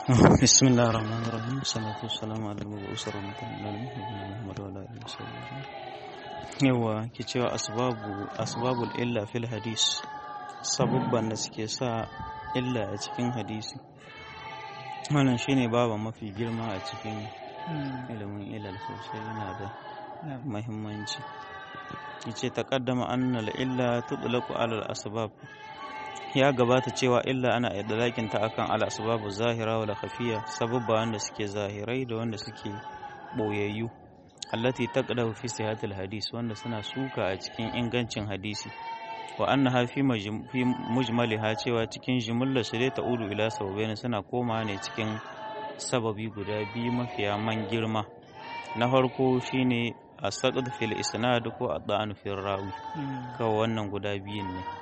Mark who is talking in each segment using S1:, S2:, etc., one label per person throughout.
S1: بسم الله الرحمن الرحيم والصلاة والسلام على المبعوث رحمة للعالمين نبينا محمد وعلى آله وصحبه yawa ke cewa asbabu asbabul illa fil hadis sabubban da suke sa illa a cikin hadisi wannan shine baba mafi girma a cikin ilimin ilal sosai yana da muhimmanci yace taqaddama annal illa tudlaqu ala al asbab ya gabata cewa illa ana idlakin ta akan al asbabu zahira wal khafiya sabubba wanda suke zahirai da wanda suke boyayyu allati taqdahu fi sihatil hadis wanda suna suka a cikin ingancin hadisi wa annaha fi mujmaliha cewa cikin jumlar su dai ta'udu ila sababain suna koma ne cikin sababi guda biyu mafiya man girma na farko shine asaqd fil isnad ko adhan fil rawi kawai wannan guda biyun ne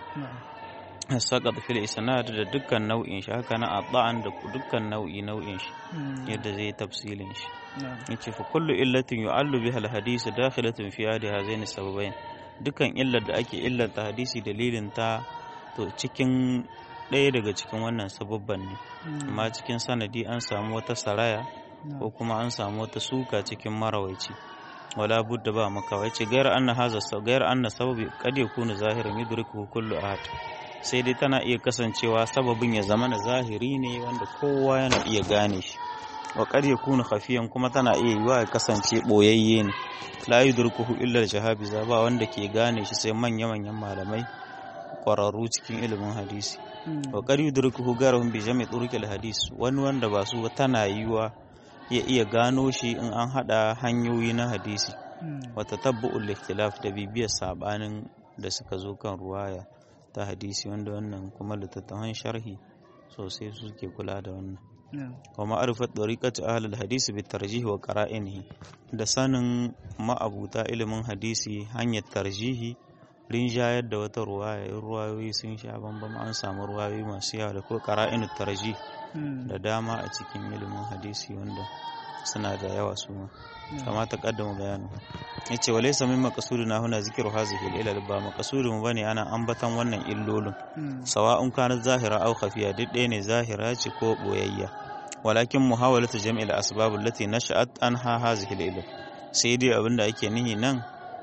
S1: asaqd fil isnad da dukkan nau'in shi haka na adhan da dukkan nau'i nau'in shi yadda zai tafsilin shi yace fa kullu illatin yu'allu biha al-hadith dakhilatun fi hadi hazaini sababain dukan illar da ake illanta hadisi dalilin ta to cikin ɗaya daga cikin wannan sababban ne amma cikin sanadi an samu wata saraya ko kuma an samu wata suka cikin marawaici wala budda ba maka ce gayar anna haza gayar anna sababi kad yakunu zahiran yudriku kullu ahad sai dai tana iya kasancewa sababin ya zama na zahiri ne wanda kowa yana iya gane shi wa qad yakunu khafiyan kuma tana iya yiwa ya kasance boyayye ne la yudrikuhu illa al-jahabiza ba wanda ke gane shi sai manya manyan malamai kwararru cikin ilimin hadisi wa qad yudrikuhu garahum bi jami' turuqil hadis wani wanda ba su tana yiwa ya iya gano shi in an hada hanyoyi na hadisi wa tatabbu'ul ikhtilaf da bibiyar sabanin da suka zo kan ruwaya ta hadisi wanda wannan kuma littattafan sharhi sosai suke kula da wannan wa ma'arifat dariqat ahlul hadisi bi tarjih wa qara'inihi da sanin ma'abuta ilimin hadisi hanyar tarjihi rinjayar da wata ruwaya ruwayoyi sun sha bambam an samu ruwayoyi masu yawa da ko qara'inut tarjih da dama a cikin ilimin hadisi wanda suna da yawa su ma kama ta kaddama bayanu yace wa laysa min maqsudina huna zikru hazihi al-ilal ba maqsudun mu bane ana ambatan wannan illolin sawa'un kana zahira aw khafiya duk ɗaya ne zahira ce ko boyayya walakin muhawalatu jam'il asbab allati nasha'at anha hazihi al-ilal sai dai abinda ake nihi nan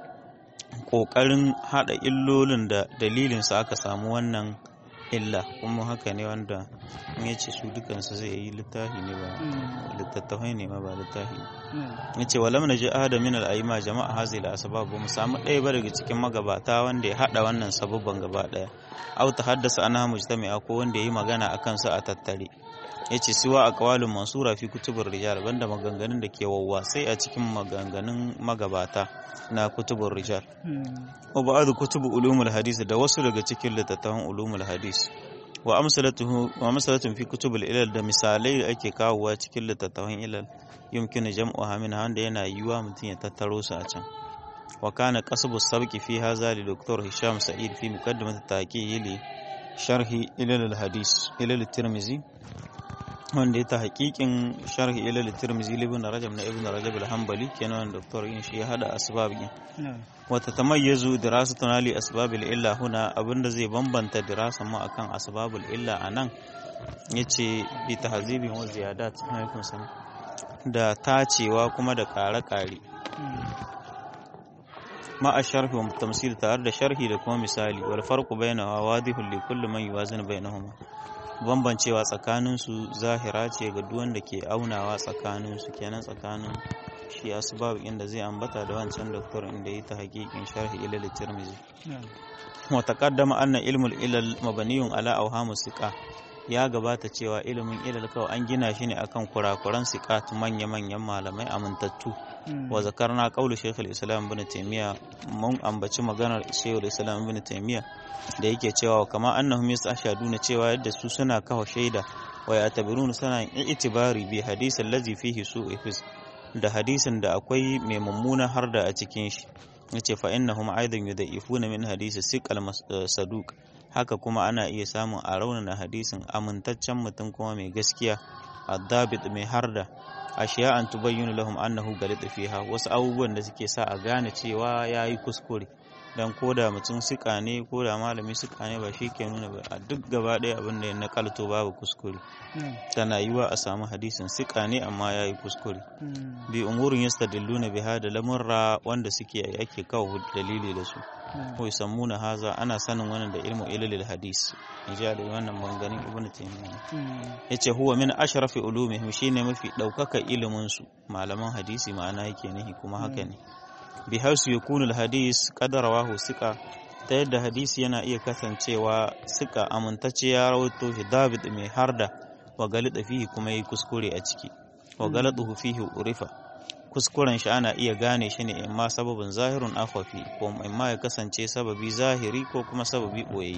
S1: kokarin hada illolin da dalilin sa aka samu wannan illa kuma haka ne wanda in ya ce su dukansu zai yi littafi ne ba littattafai ne ma ba littafi ya ce walam na ji ahada min al'aima jama'a hazi la asbab ba mu samu ɗaya ba daga cikin magabata wanda ya haɗa wannan sababban gaba ɗaya au ta haddasa ana mujtami'a ko wanda ya yi magana a kansu a tattare ya ce siwa a kawalin mansura fi kutubur rijal banda maganganun da ke wawwasai a cikin maganganun magabata na kutubur rijal wa ba'd kutubu ulumul hadis da wasu daga cikin littattafan ulumul hadis wa amsalatuhu wa amsalatun fi kutubul ilal da misalai da ake kawowa cikin littattafan ilal yumkinu jam'uha min wanda yana yiwa mutum ya tattaro su a can wa kana qasbu sabqi fi hadha li dr hisham sa'id fi muqaddimat at-taqiyi li sharhi ilal hadis ilal tirmizi wanda ya ta hakikin sharhi ilal tirmizi ibn rajab na ibn rajab al-hanbali kenan doktor yin shi ya hada asbab din wa tatamayyazu dirasatuna li asbabil illa huna abinda zai bambanta dirasan mu akan asbabul illa anan yace bi tahzibin wa ziyadat alaikum salam da tacewa kuma da kare-kare ma a sharhi wa tamsil tare da sharhi da kuma misali wal farqu bainahu wadihun li kulli man yuwazinu bainahuma bambancewa tsakaninsu zahira ce ga duk wanda ke aunawa tsakaninsu kenan tsakanin shi asbab inda zai ambata da wancan doktor inda yi ta hakikin sharhi ilal tirmizi wa taqaddama anna ilmul ilal mabaniyun ala awhamu siqa ya gabata cewa ilimin ilal kawai an gina shi ne akan kurakuran siqat manya manyan malamai amintattu wa zakarna qawlu shaykh al-islam ibn taymiya mun ambaci maganar shaykh al-islam ibn taymiya da yake cewa kama annahum yastashaduna cewa yadda su suna kawo shaida wa yatabiruna suna itibari bi hadisi allazi fihi su'u hifz da hadisin da akwai mai mummuna har da a cikin shi yace fa innahum aidan yudhifuna min hadisi siqal saduq haka kuma ana iya samun a raunana hadisin amintaccen mutum kuma mai gaskiya addabit mai harda ashiya an tubayyinu lahum annahu galita fiha wasu abubuwan da suke sa a gane cewa yayi kuskure dan koda mutum sika ne koda malami sika ne ba shi ke nuna ba a duk gaba ɗaya abin da ya nakalto babu kuskure tana yiwa a samu hadisin sika ne amma ya yi kuskure bi umurin yastadilluna biha da lamurra wanda suke ake kawo dalili da su ko yusammuna haza ana sanin wannan da ilmu ilal hadis ija da wannan banganin ibnu taymiya yace huwa min ashrafi ulumihim shine mafi daukaka ilimin su malaman hadisi ma'ana yake nihi kuma haka ne bi hausu yakunu hadis qadarawahu sika ta yadda hadisi yana iya kasancewa sika amintacce ya rawaito shi david mai harda wa galida fihi kuma yi kuskure a ciki wa galaduhu fihi urifa kuskuren shi ana iya gane shi ne imma sababin zahirun afafi ko imma ya kasance sababi zahiri ko kuma sababi boyayyi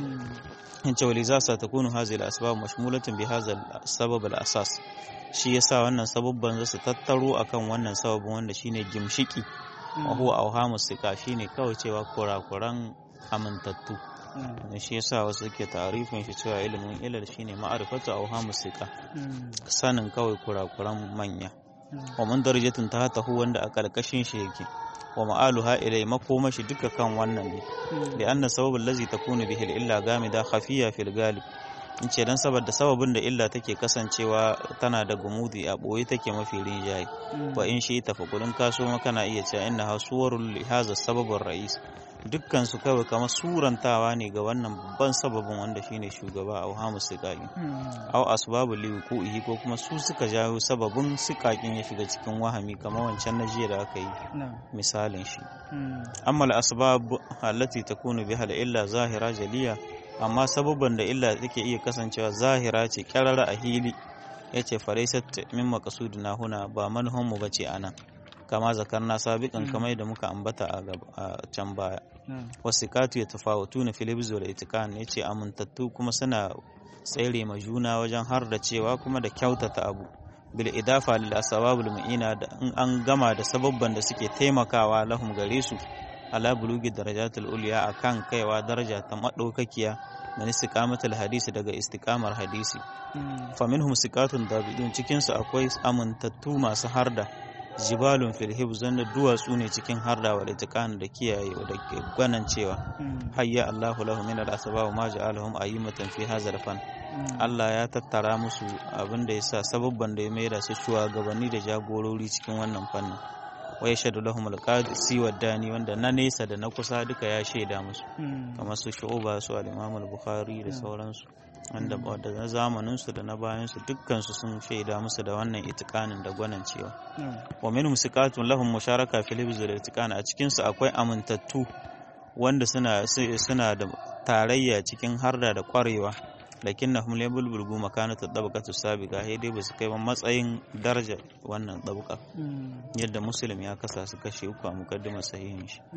S1: in ce wali za su ta kunu hazil asbab mashmulatin bi hazal sabab al asas shi yasa wannan sababban za su tattaro akan wannan sababin wanda shine gimshiki wa huwa awhamu sika shine kawai cewa kurakuran amintattu shi yasa wasu suke tarifin shi cewa ilimin ilal shine ma'arifatu awhamu sika sanin kawai kurakuran manya wa man darajatin ta tahu wanda a karkashin shi yake wa ma'aluha ilai makoma shi duka kan wannan ne da anna sababul lazi takunu bihi illa gamida khafiya fil galib in ce dan saboda sababin da illa take kasancewa tana da gumudi a boye take mafi rinjaye wa in shi ta fakulun kaso kana iya cewa inna hasuwarul li hadha sababur rais dukkan su kawai kamar surantawa ne ga wannan babban sababin wanda shine shugaba a hamu siƙaƙi au asbabu liwuku'ihi ko kuma su suka jawo sababin siƙaƙin ya shiga cikin wahami kamar wancan na jiya da aka yi misalin shi amma al-asbab allati takunu biha illa zahira jaliya amma sababban da illa take iya kasancewa zahira ce kyarara a hili yace faraisat min maqsudina huna ba manhon mu bace anan kama zakarna sabiqan kamar da muka ambata a can baya wasikatu yatafawatuna fil hibz wal itikan yace amintattu kuma suna tsere ma juna wajen har da cewa kuma da kyautata abu bil idafa lil asbabul mu'ina da in an gama da sababban da suke taimakawa lahum gare su ala bulugi darajatul ulya akan kaiwa daraja ta madaukakiya min istiqamatul hadisi daga istiqamar hadisi fa minhum siqatun dabidun cikin su akwai amintattu masu harda jibalun fil hibz wanda duwatsu ne cikin harda da itikan da kiyaye da gwanan cewa hayya Allahu lahu min al asbab ma ja'alahum ayyimatan fi hadha al fan Allah ya tattara musu abin da yasa sababban da ya maida su shugabanni da jagorori cikin wannan fannin wa yashhadu lahum al-qadisi wa dani wanda na nesa da na kusa duka ya shaida musu kamar su shu'ba su al-imam al-bukhari da sauransu wanda da na zamanin su da na bayan su dukkan su sun shaida musu da wannan itikanin da gwanan cewa wa minhum siqatun lahum musharaka fil hibz wal itikan a cikin su akwai amintattu wanda suna suna da tarayya cikin harda da kwarewa lakinnahum la bulbulgu makanatu tabaqatu sabiqa sai dai basu kai matsayin daraja wannan tabqa yadda muslim ya kasa su kashe uku a muqaddimar sahihin shi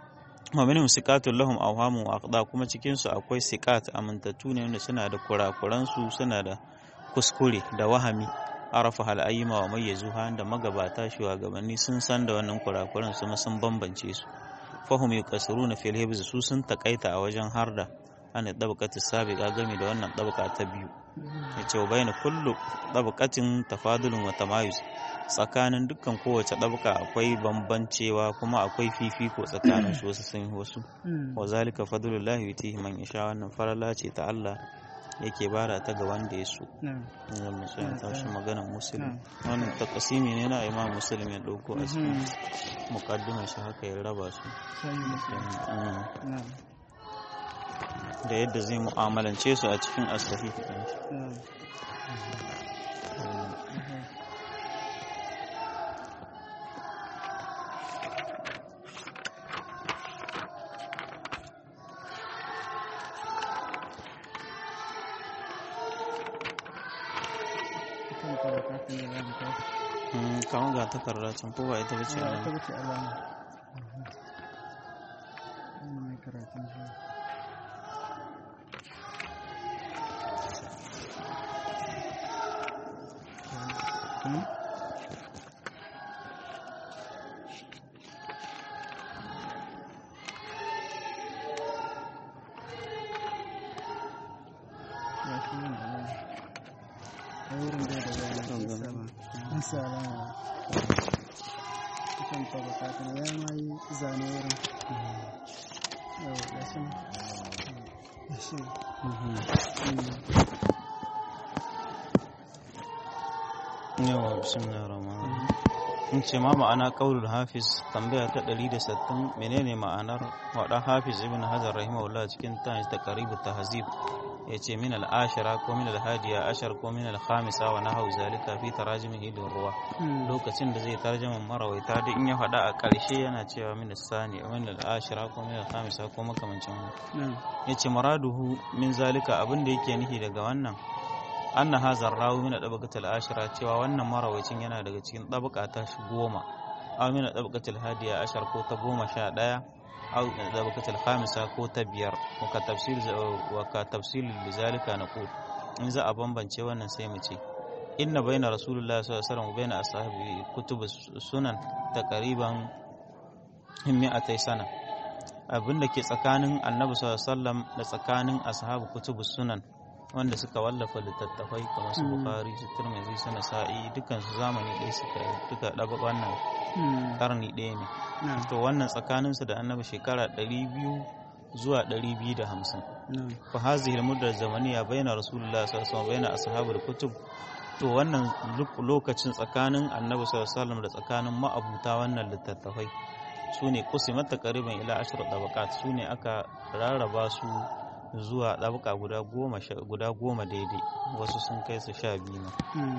S1: wa minhum siqatul lahum awhamu wa aqda kuma cikin su akwai siqat amintattu ne wanda suna da kurakuran su suna da kuskure da wahami arafa hal ayyima wa mayyazuha da magabata shugabanni sun san da wannan kurakuran su sun bambance su fahum yuqasiruna fil hibz su sun takaita a wajen harda ana ɗabakatu sabiqa game da wannan ɗabaka ta biyu ya ce wa bayan kullu ɗabakatin tafadulun wa tamayus tsakanin dukkan kowace ɗabaka akwai bambancewa kuma akwai fifiko tsakanin su wasu sun wasu wa zalika fadlullahi yutihi man yasha wannan farala ce ta Allah yake bara ta ga wanda ya so ina musulun tashi maganar musulun wannan takasimi ne na imam musulun ya ɗauko a cikin mukaddimar shi haka ya raba su da yadda zai mu'amalance su a cikin asahi kawon ga takarda can ko ba ita bace
S2: ita bace alama mai karatun shi ya shi yin alama a wurin da da ya yi sama an sa alama kusan tabaka kuma ya ma yi zane wurin yau da shi da shi
S1: yawa bismillahir rahmanir in ce ma ma'ana qaulul hafiz tambaya ta 160 menene ma'anar wada hafiz ibn hajar rahimahullah cikin tanj ta qaribut tahzib yace min al-ashara ko min al-hadiya ashar ko min al-khamisa wa nahaw zalika fi tarajimihi lirruwa lokacin da zai tarjama marawaita da in ya faɗa a ƙarshe yana cewa min as-sani min al-ashara ko min al-khamisa ko makamancin wannan yace maraduhu min zalika abin da yake nufi daga wannan anna hazar rawi min dabaqatil ashira cewa wannan marawacin yana daga cikin dabaka ta goma aw min dabaqatil hadiya ashar ko ta goma sha daya aw min dabaqatil khamisa ko ta biyar wa ka tafsir wa ka tafsil bizalika naqul in za a bambance wannan sai mu ce inna baina rasulullahi sallallahu alaihi wasallam wa baina ashabi kutub sunan taqriban mi'atai sana abin da ke tsakanin annabi sallallahu alaihi wasallam da tsakanin ashabu kutubus sunan wanda suka wallafa littattafai kamar su bukari su turmizi su nasa'i dukkan su zamani ɗaya suka duka ɗaba wannan karni ɗaya ne to wannan tsakaninsu da annabi shekara 200 zuwa 250 fa hazihi muddar zamaniya baina rasulullah sallallahu alaihi wasallam baina ashabul kutub to wannan lokacin tsakanin annabi sallallahu alaihi wasallam da tsakanin ma'abuta wannan littattafai su ne kusimat taqriban ila ashir tabaqat su ne aka rarraba su zuwa ɗabaka guda goma guda goma daidai wasu sun kai su sha biyu ma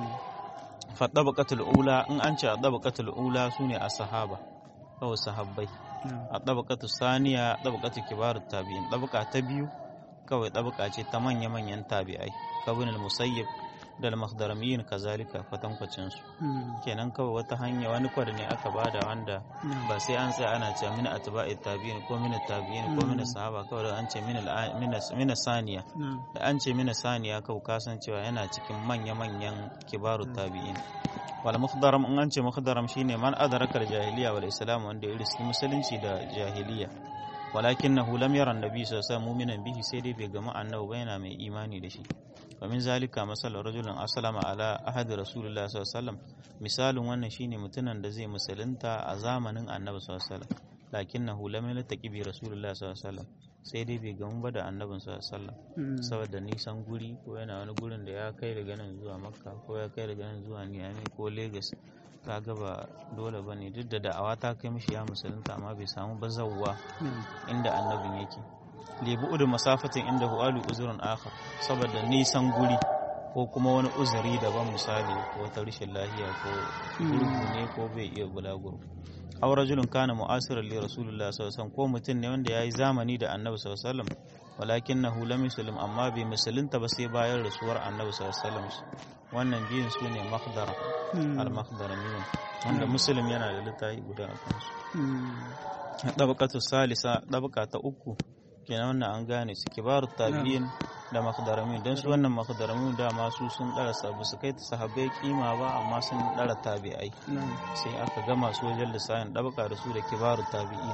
S1: fa ɗabakatul ula in an ce a ɗabakatul ula su ne a sahaba kawai sahabbai a ɗabakatul saniya ɗabakatul kibarut tabi'in ɗabaka ta biyu kawai ɗabaka ce ta manya-manyan tabi'ai kabin musayyib da al-makhdaramiyin kazalika kwatankwacin su kenan kawai wata hanya wani kwada ne aka bada wanda ba sai an tsaya ana cewa min atba'i tabi'in ko min tabi'in ko min sahaba kawai da an ce min min saniya da an ce min saniya kawai kasan cewa yana cikin manya-manyan kibaru tabi'in wal mukhdaram in an ce mukhdaram shine man adraka jahiliya wal islam wanda ya riski musulunci da jahiliya walakinahu lam yara annabi sallallahu alaihi wasallam mu'minan bihi sai dai bai gama annabi ba yana mai imani da shi ومن ذلك مثل رجل أسلم على أحد رسول الله صلى الله عليه وسلم مثال wannan shine mutumin da zai musulunta a zamanin Annabi sallallahu alaihi wasallam lakinnahu lam yaltaqi bi rasulillah sallallahu alaihi wasallam sai dai bai gamu ba da annabin sallallahu alaihi wasallam saboda nisan guri ko yana wani gurin da ya kai daga nan zuwa Makka ko ya kai daga nan zuwa Niamey ko Lagos kaga ba dole bane duk da da'awa ta kai mishi ya musulunta amma bai samu bazawwa inda annabin yake lebu udun masafatin inda hu'alu uzurin akhar saboda nisan guri ko kuma wani uzuri daban misali ko ta rashin lahiya ko gurgu ne ko bai iya bulaguro aw rajulun kana mu'asiran li rasulullah sallallahu alaihi wasallam ko mutum ne wanda yayi zamani da annabi sallallahu alaihi wasallam walakinahu lam yuslim amma bai musulunta ba sai bayan rasuwar annabi sallallahu alaihi wasallam wannan biyun su ne makhdara al makhdaramiyun wanda muslim yana da littafi guda a kansu dabaqatu salisa dabaqa ta uku kenan wannan an gane su kibaru tabi'in da makdaramin don su wannan makdaramin da masu sun dara sabu su kai sahabbai kima ba amma sun dara tabi'ai sai aka gama su wajen lissanin dabaka da su da kibaru tabi'i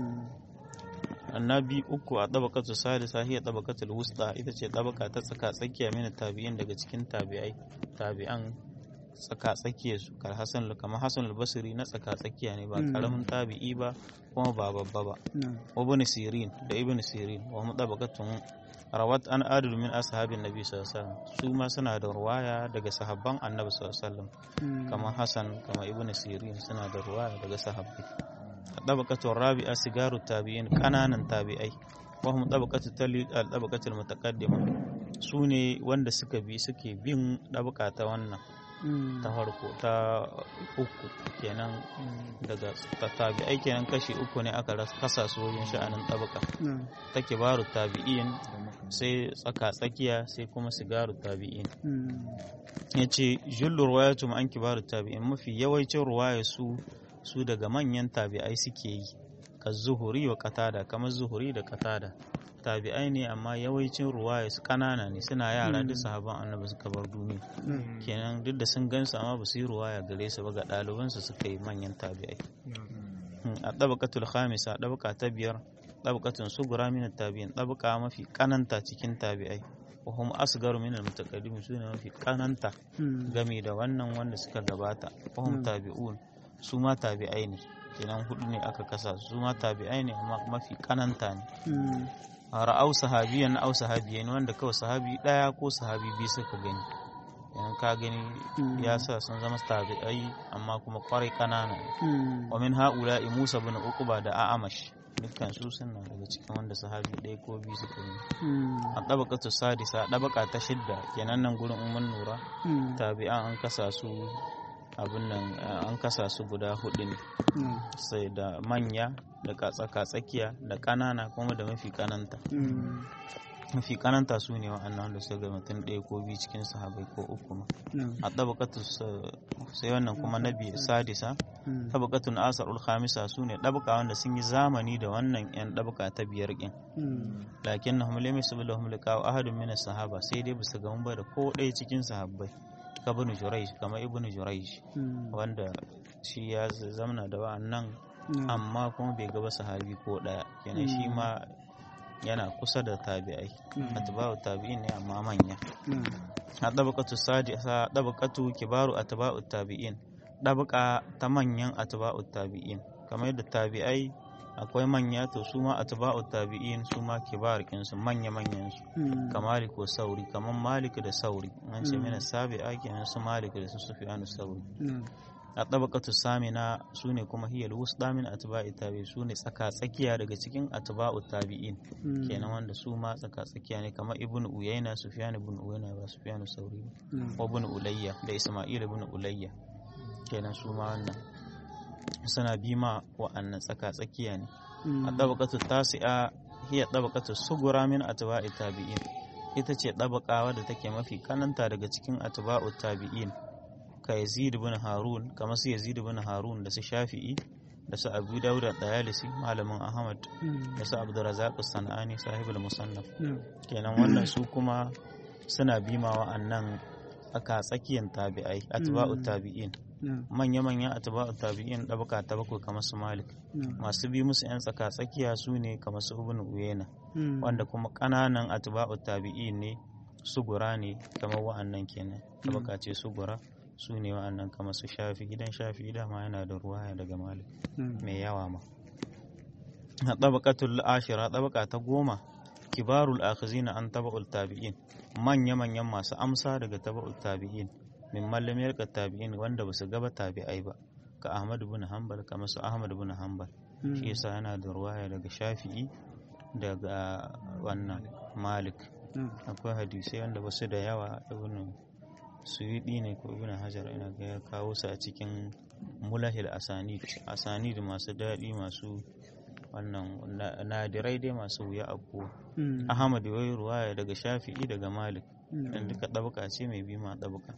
S1: annabi uku a dabakatu salisa hiya dabakatul wusta ita ce dabaka ta tsaka tsakiya mini tabi'in daga cikin tabi'ai tabi'an tsaka tsakiya su kar hasan kamar hasan al-basri na tsaka tsakiya ne ba karamin tabi'i ba kuma ba babba ba wa ibn sirin da ibn sirin wa mutabaqatun rawat an adul min ashabin nabi sallallahu alaihi wasallam su ma suna da ruwaya daga sahabban annabi sallallahu alaihi wasallam kamar hasan kamar ibn sirin suna da ruwaya daga sahabbai dabaqatun rabi'a sigaru tabi'in kananan tabi'ai wa hum dabaqatu talid al dabaqatul mutaqaddima su ne wanda suka bi suke bin dabaka ta wannan ta farko ta uku kenan daga tabi'ai kenan kashi uku ne aka kasa su wajen sha'anin tabaka ta kibaru tabi'in sai tsaka tsakiya sai kuma sigaru tabi'in ya ce jullu ruwayatu an kibaru tabi'in mafi yawancin ruwaya su su daga manyan tabi'ai suke yi ka zuhuri wa katada kamar zuhuri da katada tabi'ai ne amma yawancin ruwaya su kanana ne suna yara duk sahaban annabi suka bar duniya kenan duk da sun gansu amma ba su yi ruwaya gare su ba ga ɗalibansu suka yi manyan tabi'ai a ɗabakatul khamisa ɗabaka ta biyar ɗabakatun sugura min tabi'in ɗabaka mafi kananta cikin tabi'ai wa hum asgaru min al-mutaqaddim su ne mafi kananta game da wannan wanda suka gabata wa hum tabi'un su ma tabi'ai ne kenan hudu ne aka kasa su ma tabi'ai ne amma mafi kananta ne
S2: Mm.
S1: ra'au sahabiyan au sahabiyan wanda kawai sahabi daya ko sahabi biyu suka gani idan ka gani
S2: Mm.
S1: ya sa sun zama tabi'ai amma kuma kwarai kanana ne
S2: Mm.
S1: wa min ha'ula'i Musa bin Uqba da A'amash dukkan su suna daga cikin wanda sahabi ɗaya ko biyu suka yi
S2: Mm.
S1: a ɗabaqatu sadisa ɗabaqa ta shidda kenan nan gurin umman nura
S2: Mm.
S1: tabi'an an kasa su abin nan eh, an kasa su guda hudu ne
S2: Mm.
S1: sai da manya da katsaka tsakiya da ƙanana kuma da mafi kananta
S2: Mm.
S1: mafi kananta su ne wa'annan wanda suka ga mutum ɗaya ko biyu cikin sahabai ko uku ma
S2: Mm.
S1: a ɗabaƙatu sai wannan kuma na biyu sadisa
S2: Mm.
S1: ɗabaƙatun asarul khamisa su ne ɗabaƙa wanda sun yi zamani da wannan 'yan ɗabaƙa ta biyar ƙin
S2: Mm.
S1: lakin na hamle mai sabi lahum liqa'u ahadun min sahaba sai dai bisa ga ba da ko ɗaya cikin sahabbai ka ibn jurayj kamar ibn jurayj
S2: Mm.
S1: wanda shi ya zamana da wa'annan
S2: Mm.
S1: amma kuma bai gaba sahabi ko ɗaya kenan shi
S2: Mm.
S1: ma yana kusa da tabi'ai
S2: Mm.
S1: atba'u tabi'in ne amma manya
S2: Mm.
S1: a ɗabaƙatu sadisa ɗabaƙatu kibaru atba'u tabi'in ɗabaƙa ta manyan atba'u tabi'in kamar yadda tabi'ai akwai manya to su ma atba'u tabi'in su ma kibar su manya manyan su
S2: Mm.
S1: kamar ko sauri kamar malik da sauri an ce
S2: Mm.
S1: mina sabi'a kenan su malik da su sufyanu sauri
S2: Mm.
S1: a ɗabaƙatu samina su ne kuma hiyal wusɗa min atba'i tabi'in su ne tsaka tsakiya daga cikin atba'u tabi'in
S2: Mm.
S1: kenan wanda su ma tsaka tsakiya ne kamar ibn uyayna sufyan ibn uyayna ba sufyan sauri ba
S2: Mm.
S1: wa ibn ulayya da isma'il ibn ulayya kenan su ma wannan suna bi ma wa'annan tsaka tsakiya ne
S2: Mm.
S1: a tabaqatu tasi'a hiya tabaqatu sugura min atba'i tabi'in ita ce tabaka wadda take mafi kananta daga cikin atba'u tabi'in ka yazid ibn harun kamar su yazid ibn harun da su shafi'i da su abu dawud da dayalisi malamin ahmad
S2: Mm.
S1: da su abdurrazzaq as-sanani sahibul musannaf
S2: Mm.
S1: kenan wannan su kuma suna bima wa'annan aka tsakiyan tabi'ai atba'u
S2: Mm.
S1: tabi'in
S2: Mm.
S1: manya-manyan atba'u tabi'in ɗabaka ta bakwai kamar su malik
S2: Mm.
S1: masu bi musu 'yan tsaka tsakiya su ne kamar su ibn uyena
S2: Mm.
S1: wanda kuma ƙananan atba'u tabi'in ne sugura ne kamar wa'annan kenan tabaka ce sugura su ne wa'annan kamar su shafi gidan shafi dama yana da ruwaya daga malik
S2: Mm.
S1: mai yawa ma a tabaqatul ashira tabaka ta goma kibarul akhizina an taba'ul tabi'in manya-manyan masu amsa daga taba'ul tabi'in min mallamiyar ka tabi'in wanda ba su gaba tabi'ai ba ka ahmad bin hanbal kamar su ahmad bin hanbal
S2: Mm.
S1: shi yasa yana da ruwaya daga shafi'i daga wannan malik
S2: Mm.
S1: akwai hadisai wanda ba su da yawa ibn suyudi ne ko ibn hajar ina ga ya kawo su a cikin mulahil asanid asanid masu daɗi masu wannan na- nadirai dai masu wuya abu
S2: Mm.
S1: ahmad wai ruwaya daga shafi'i daga malik
S2: Mm.
S1: dan duka ɗabaka ce mai bima ɗabaka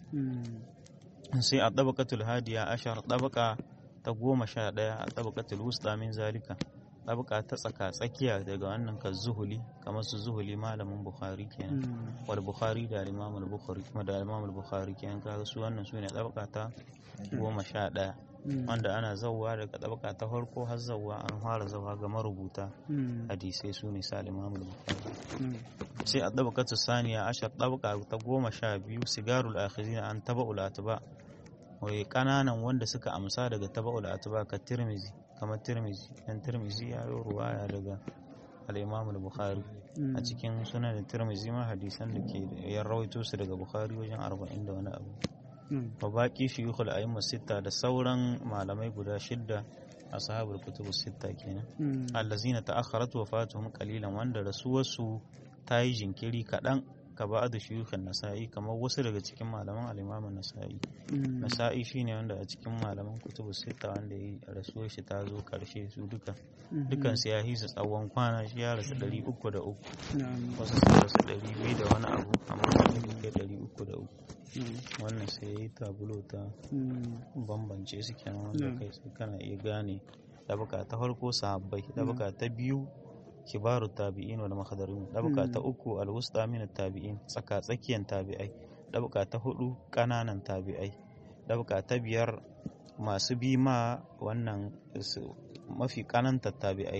S2: Mm.
S1: sai a ɗabakatul hadiya ashar ɗabaka ta goma sha ɗaya a ɗabakatul wusta min zalika ɗabaka ta tsaka tsakiya daga wannan ka zuhuli kamar su zuhuli malamin bukhari kenan
S2: Mm.
S1: wal bukhari da imam al bukhari kuma da imam al bukhari kenan kaga su wannan su ne ɗabaka ta goma sha ɗaya
S2: Mm.
S1: wanda ana zauwa daga ɗabaka ta farko har zauwa an fara zauwa ga marubuta
S2: Mm.
S1: hadisai su ne sa imam al bukhari
S2: Mm.
S1: sai a ɗabakatu saniya ashar ɗabaka ta goma sha biyu sigarul akhizina an taba'ul atba wai ƙananan wanda suka amsa daga taba'ul atba ka tirmizi kamar tirmizi dan tirmizi ya yi ruwaya daga al-imam al-bukhari
S2: Mm.
S1: a cikin sunan tirmizi ma hadisan da ke ya rawaito su daga bukhari wajen arba'in da wani abu
S2: Mm.
S1: wa baki shuyukhul a'imma sitta da sauran malamai guda shidda ashabul kutubus sitta kenan
S2: Mm.
S1: allazina ta'akharat wafatuhum qalilan wanda rasuwarsu ta yi jinkiri kaɗan ka ba da shuyukhan nasa'i kamar wasu daga cikin malaman al-imam nasa'i
S2: Mm.
S1: nasa'i shine wanda a cikin malaman kutubu sita wanda ya rasuwar shi ta zo karshe su duka
S2: Mhm.
S1: dukan su ya hisa tsawon kwana shi ya rasu ɗari uku da uku
S2: Na'am.
S1: wasu sun rasu ɗari biyu da wani abu amma wani bai kai ɗari uku da uku
S2: Mm.
S1: wannan sai ya yi tabulo ta
S2: Mm.
S1: bambance su kenan wanda
S2: Mm.
S1: kai sai kana iya gane dabaka ta farko sahabbai dabaka ta biyu kibaru tabi'in wal makhadarin dabaka ta uku alwusta min tabi'in tsaka tsakiyan tabi'ai dabaka ta hudu kananan tabi'ai dabaka ta biyar masu bi ma wannan su- mafi kananta tabi'ai kawai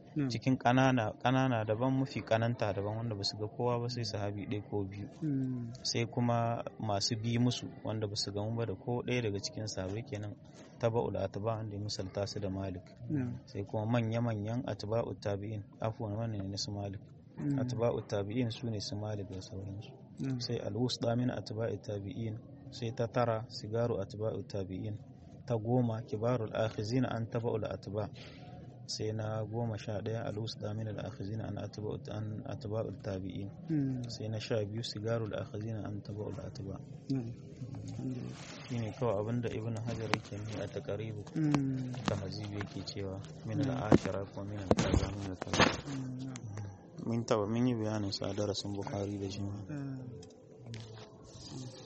S2: na'am
S1: cikin ƙanana ƙanana daban mafi ƙananta daban wanda ba su ga kowa ba sai sahabi ɗaya ko biyu
S2: Mm,
S1: sai kuma masu bi musu wanda ba su gamu ba da ko ɗaya daga cikin sahabai kenan taba'ul atba wanda ya misalta su da malik
S2: na'am
S1: sai kuma manya-manyan atba'u tabi'in afuwan wannan ne su malik
S2: mm,
S1: atba'u tabi'in su ne su malik da sauransu
S2: na'am
S1: sai alwusda min atba'i tabi'in sai ta tara sigaru atba'u tabi'in ta goma kibarul akhizina an taba'ul atba sai na goma sha ɗaya alwusda min al-akhizina an atba'u an atba'ul tabi'in
S2: mm,
S1: sai na sha biyu sigarul akhizina an taba'ul atba
S2: na'am alhamdulillah
S1: shine kawai abinda ibn hajar yake ni a taqribu
S2: Mm,
S1: tahzib yake cewa min al-ashara ko min al-kaza min al-kaza
S2: mm, na'am
S1: min taba min yi bayanin sa a darasin bukhari da jima'a
S2: Ah,